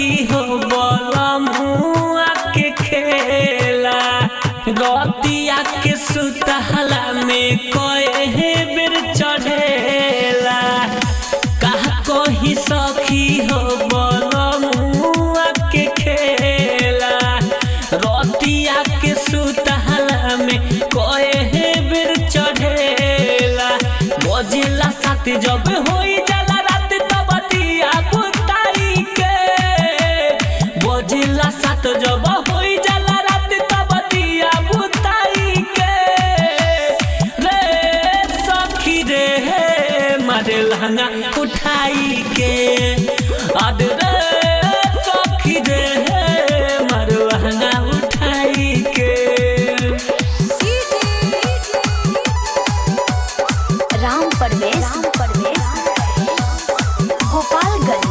सखी हो बलमुआ के खेला रतिया के सुतहला में कहे बेर चढ़ेला कहा कही सखी हो बलमुआ के खेला रतिया के सुतहला में कहे बेर चढ़ेला बजेला साथ जब होई जाला रात तब दिया बुताई के बजेला साथ जब होई जाला रात तब दिया बुताई के रे सखी रे मारे लहंगा उठाई के अद रे सखी रे मारे लहंगा उठाई के राम परवेश गोपालगंज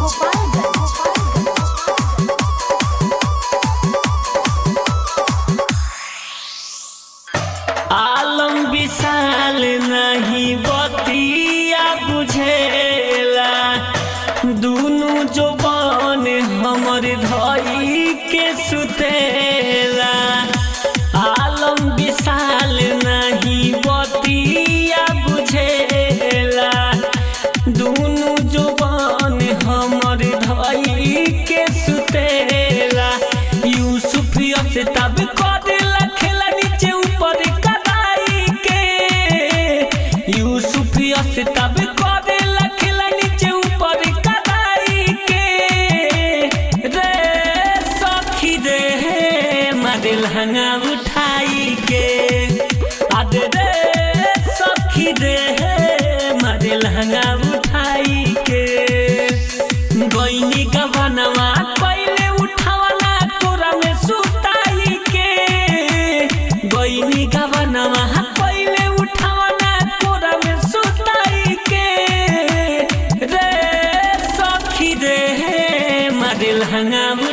आलम विशाल नहीं बतिया बुझेला दुनु जोबान हमर धई के सुतेला आलम विशाल नहीं बतिया बुझेला दुनु जोबान हमर धई के सुतेला यूसुफ से तब करेला खेला नीचे ऊपर कदाई के यूसुफ से तब करेला खेला नीचे ऊपर कदाई के रे सखी रे मारे लहंगा उठाई के आज रे सखी रे मारे लहंगा उठाई के गईनी का बनवा पहले उठावला तोरा में सुताई के गईनी का बनवा पहले उठावला तोरा में सुताई के रे सखी रे मारे लहंगा